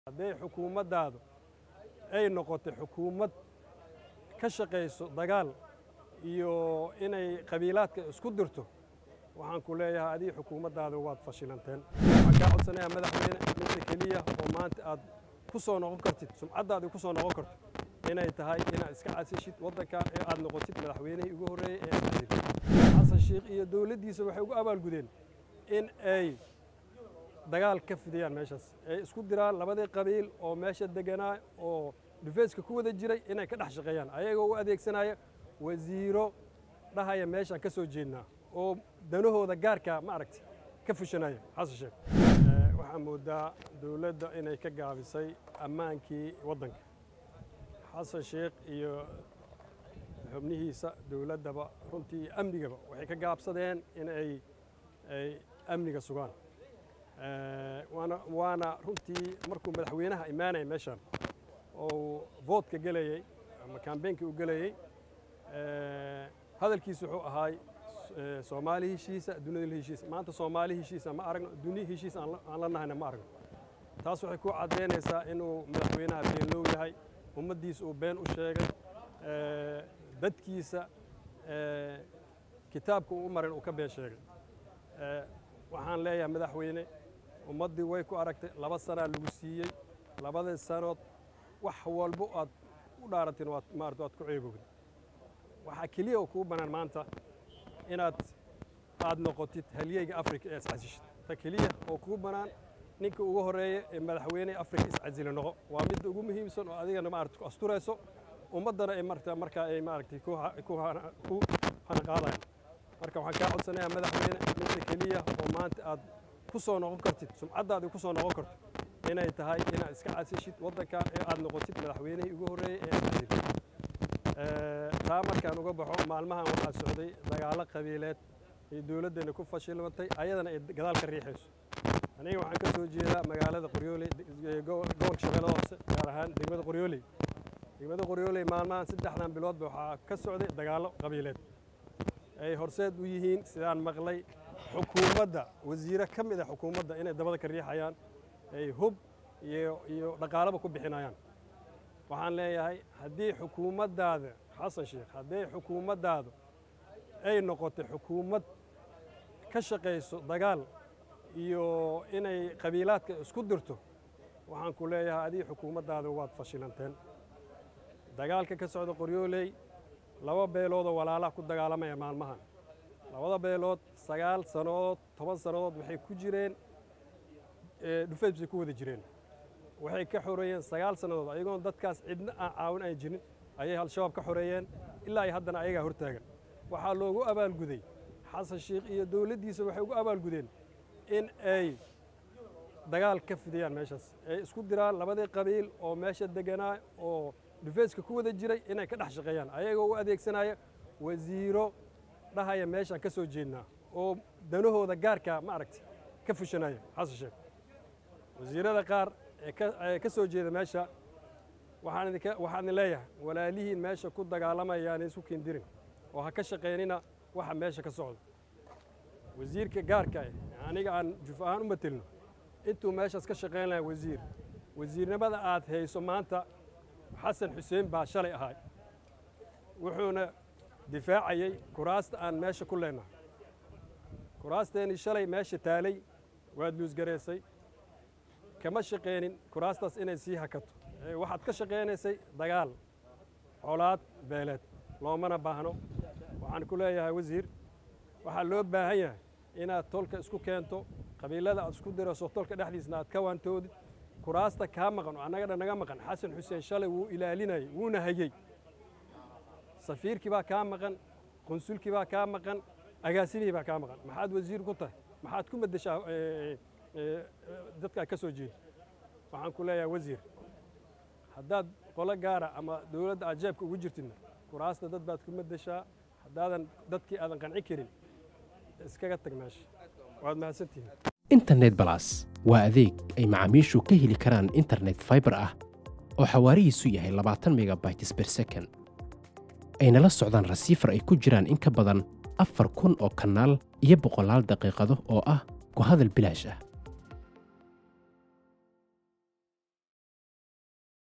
hadday xukuumaddaadu ay noqotay xukuumad ka shaqayso dagaal iyo inay qabiilaadka isku dirto waxaan ku leeyahay adiga xukuumaddaada waad fashilanteen waxaan kaa codsanayaa madaxweyne midda keliya oo maanta aad ku soo noqon kartid sumcaddaadii ku soo noqon karto inay tahay inaad iska casishid waddanka ee aad noqotid madaxweynihii ugu horreeyey ee aad casilid xasan sheikh iyo dowladdiisa waxay ugu abaalgudeen in ay dagaal ka fidiyaan meeshaas ay isku diraan labadii qabiil oo meesha deganaa oo dhufeyska ku wada jiray inay ka dhex shaqeeyaan ayagoo u adeegsanaya wasiiro dhahaya meeshaan ka soo jeednaa oo danahooda gaarka ma aragti ka fushanaya xasan sheekh waxaa moodaa dowladda inay ka gaabisay ammaankii waddanka xasan sheekh iyo xubnihiisa dowladdaba runtii amnigaba waxay ka gaabsadeen in ay ay amniga sugaan waana waana runtii markuu madaxweynaha imaanaya meeshaan oo voodka gelayey ama kambeynkii u gelayey hadalkiisu wuxuu ahaay soomaali heshiisa dunida heshiisa maanta soomaali heshiisa ma aragno duni heshiis aan la nahayna ma aragno taas waxay ku caddaynaysaa inuu madaxweynaha beenlow yahay ummaddiisa uu been u sheegay dadkiisa kitaabka uu u marin uu ka been sheegay waxaan leeyahay madaxweyne ummaddii way ku aragtay laba sanaa lagu siiyey labadii sanood wax walbo aad u dhaaratin waad maarata waad ku ceebowday waxaa keliya oo kuu bannaan maanta inaad aad noqotid halyeyga afrika ee iscasishid ta keliya oo kuu bannaan ninka ugu horreeya ee madaxweyne afrika iscasila noqo waa midda ugu muhiimsan oo adigana maarata ku asturayso ummaddana ay marta markaa ay maaragtay ku hanaqaadayaan marka waxaan kaa codsanayaa madaxweyne midda keliya oo maanta aad ku soo noqon kartid sumcaddaadii ku soo noqon karto inay tahay inaad iska casishid waddanka ee aad noqotid madaxweynihii ugu horreeyey ee aad casilid taa markaan uga baxo maalmahan waxaa socday dagaallo qabiileed ay dowladdeenna ku fashilmatay ayadana ay gadaal ka riixayso aniga waxaan ka soo jeedaa magaalada qoryooley gobolka shabeellada hoose gaar ahaan degmada qoryooley degmada qoryooley maalmahan saddexdan biloodba waxaa ka socday dagaallo qabiileed ay horseed u yihiin sidaan maqlay xukuumadda wasiire ka mid a xukuumadda inay dabada ka riixayaan ay hub iyo iyo dhaqaalaba ku bixinayaan waxaan leeyahay haddii xukuumaddaada xasan sheekh haddii xukuumaddaadu ay noqotay xukuumad ka shaqayso dagaal iyo inay qabiilaadka isku dirto waxaan ku leeyahay adiga xukuumaddaada waad fashilanteen dagaalka ka socda qoryooley laba beeloodoo walaalaha ku dagaalamaya maalmahan labada beelood sagaal sannadood toban sannadood waxay ku jireen dhufeys bay ku wada jireen waxay ka xoreeyeen sagaal sannadood ayagoon dadkaas cidna aan caawin aan jirin ayay al-shabaab ka xoreeyeen ilaa ay haddana ayagaa hortaagan waxaa loogu abaalguday xasan sheikh iyo dowladdiisa waxay ugu abaalgudeen in ay dagaal ka fidiyaan meeshaas ay isku diraan labadii qabiil oo meesha deganaa oo dhufeyska ku wada jiray inay ka dhex shaqeeyaan ayagoo u adeegsanaya wasiiro dhahaya meeshaan ka soo jeednaa oo danahooda gaarka ma aragti ka fushanaya xasan sheekh wasiirada qaar ee ka soo jeeda meesha waxaan idin leeyahay walaalihiin meesha ku dagaalamayaan isku kindirin oo ha ka shaqaynina waxa meesha ka socda wasiirka gaarka aniga aan juf ahaan u matelno intuu meeshaas ka shaqayn lahaa wasiir wasiirnimada aad hayso maanta xasan xuseen baa shalay ahay wuxuuna difaacayey kuraasta aan meesha ku leenahay kuraasteennii shalay meesha taalay waad luusgaraysay kama shaqaynin kuraastaas inay sii hakato waxaad ka shaqaynaysay dagaal colaad beeleed loomana baahno waxaan ku leeyahay wasiir waxaa loo baahan yahay inaad tolka isku keento qabiilada aad isku dirayso tolka dhexdiisna aad ka waantoodid kuraasta kaa maqan oo annaga dhan naga maqan xasan xuseen shalay wuu ilaalinayay wuuna hayey safiirkii baa kaa maqan qunsulkii baa kaa maqan agaasimihii baa kaa maqan maxaad wasiir ku tahay maxaad ku maddeshaa dadka ka soo jeeda waxaan ku leeyahay wasiir haddaad qolo gaara ama dowladda aad jeebka ugu jirtidna kuraasta dad baad ku maddeshaa haddaadan dadkii aadan qanci karin iskaga tag meesha waad mahadsantihiin internet balas waa adeeg ay macaamiishu ka heli karaan internet faibar ah oo xawaarihiisu yahay labaatan megabytes ber second ayna la socdaan rasiifar ay ku jiraan in ka badan afar kun oo kanaal iyo boqolaal daqiiqado oo ah ku hadal bilaash ah